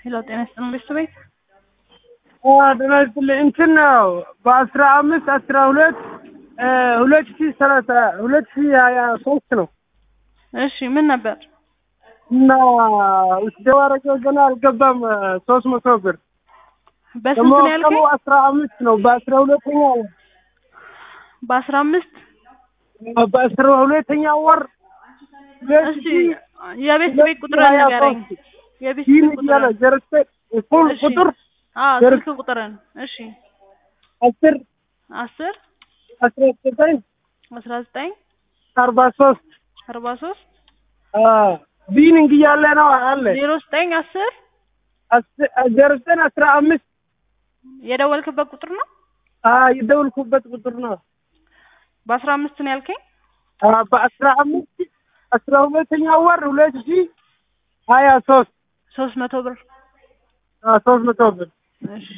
ሄሎ ጤና ይስጥልን ቤት ቤት ጤና ይስጥልኝ እንትን ነው በአስራ አምስት አስራ ሁለት ሁለት ሺህ ሰላሳ ሁለት ሺህ ሀያ ሶስት ነው እሺ ምን ነበር እና ውስደው አረገው ገና አልገባም ሶስት መቶ ብር በስንት ደግሞ ነው ቀኑ ያልከኝ አስራ አምስት ነው በአስራ ሁለተኛ በአስራ አምስት በአስራ ሁለተኛ ወር ሁለት እስቲ ሺህ የቤት ቤት ቁጥር ሀያ ንገረኝ ሶስት የቤት ይህን ቤት እያለ ቁጥር ዘርፌ ፉል እሺ። ቁጥር አዎ ዘር- ስልክ ቁጥርን እሺ አስር አስር አስራ ዘጠኝ አስራ ዘጠኝ አርባ ሶስት አርባ ሶስት ቢኒንግ እያለ ነው አለ ዜሮ ዘጠኝ አስር አስ- ዜሮ ዘጠኝ አስራ አምስት የደወልክበት ቁጥር ነው የደውልኩበት ቁጥር ነው በአስራ አምስት ነው ያልከኝ አ፣ በአስራ አምስት አስራ ሁለተኛ ወር ሁለት ሺህ ሀያ ሶስት ሶስት መቶ ብር አ፣ ሶስት መቶ ብር እሺ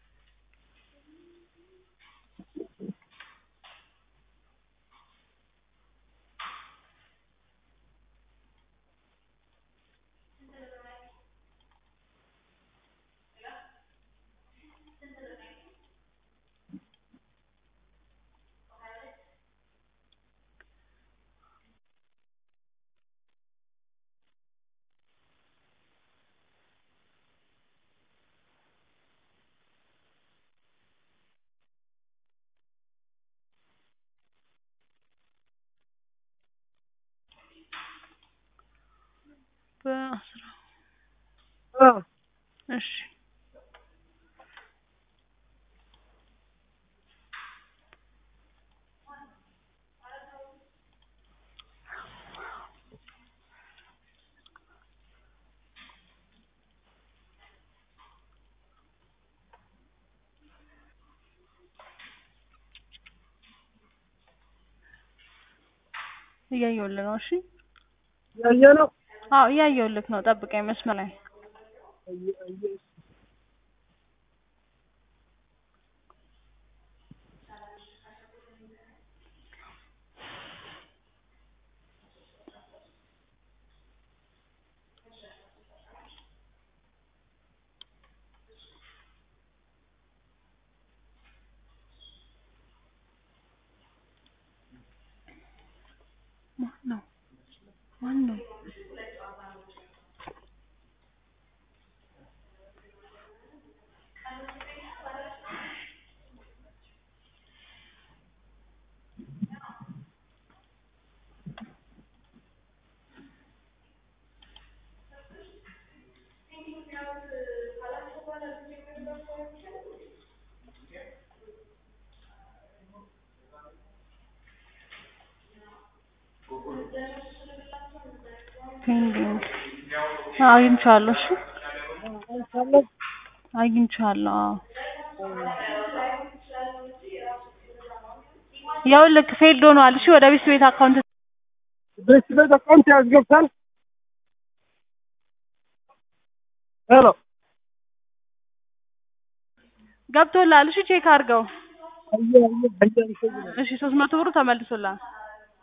በአስራ አ፣ እሺ እያየሁልህ ነው እሺ ያየ ነው አዎ እያየሁልህ ነው ጠብቀኝ መስመር ላይ ማነው ማነው ፔንዲንግ አግኝቼዋለሁ እሺ አግኝቼዋለሁ አዎ ይኸውልህ ፌልድ ሆኗል እሺ ወደ ቤት ቤት አካውንት ቤት ቤት አካውንት ያስገብታል ሄሎ ገብቶልሃል እሺ ቼክ አድርገው አየ አየ አየ እሺ ሶስት መቶ ብሩ ተመልሶልሃል